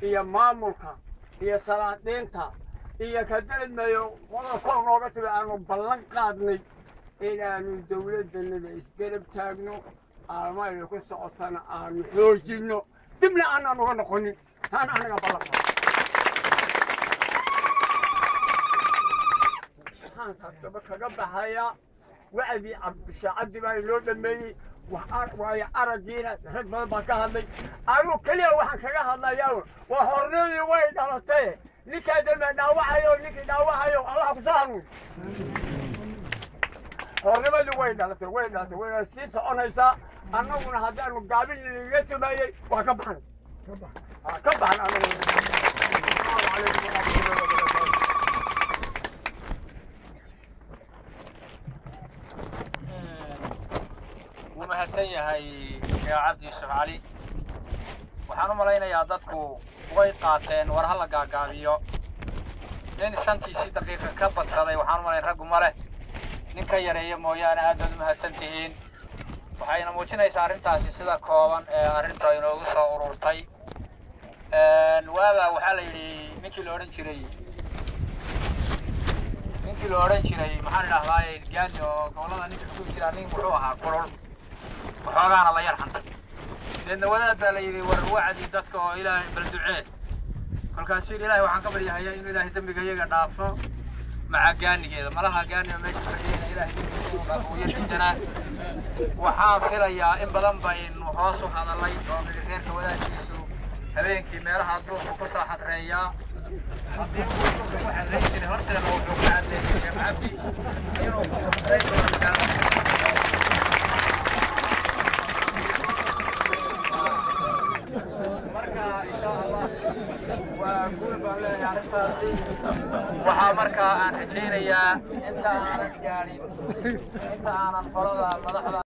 iyo maamulka iyo salaadiinta iyo kadeedmayo qodobkoo nooga timi aanu ballan qaadnay inaanu dowladdanada isgarab taagno aalmayna ku socotana aanu xoojinno dibna aanaan uga noqonin taana anaga ballan qaad waxaan sartaba kaga baxayaa wacdii cabdishaacaddi baa inoo dhameeyey waayo araggiina rag badan baa ka hadlay anigu keliya waxaan kaga hadlayaa waa hornadii way dhalatay ninkaa dambe dhaawacayo ninkii dhaawacayo allah ku soo hanuun hornimadii way dhalatay way dhalatay way sii soconaysaa annaguna haddaanu gaabin inaga tumayey waa ka baxnay ka baxan anagu asalaamu calaykum waraxmatullahi wabarakaatu wuu mahadsan yahay sheekh cabdi yuusuf cali waxaan u malaynayaa dadku way qaateen war ha la gaagaabiyo nin shantiisii daqiiqa ka badsaday waxaan u malayn raggu ma leh nin ka yareeya mooyaane aad baad u mahadsan tihiin waxayna muujinaysaa arrintaasi sida kooban ee arrinta inoogu soo ururtay waaba waxaa la yidhi ninkii la odhan jiray ninkii la odhan jiray maxaan idhahdaaye gaani oo gobollada ninka kugu jiraa nin muxuu ahaa kulul waxoogaana la yar xantay deedna wadaad baa la yidhi war wacdi dadka oo ilaahay bal ducee kolkaasuu yidhi ilaahay waxaan ka baryahayaa inuu ilaahay dembiga iyaga dhaafo maca gaanigeeda malaha gaaniga meesha fadhiyeyna ilaahay dembiga inuu dhaafo uya diidanaa waxaan filayaa in badan baynu hoos u hadalay oo nidhi reerka wadaadkiisu habeenkii meelaha duurku ku soo xadreeyaa haddii uu duurka ku xadreyn jiray horteena wuxuu ku caddeeyey sheekh cabdi inuu ku xadreyn doono magaalada marka insha allah waa guul baan leeyahay arrintaasi waxaa markaa aan rajaynayaa inta aanan gaadhin inta aanan qolada madaxda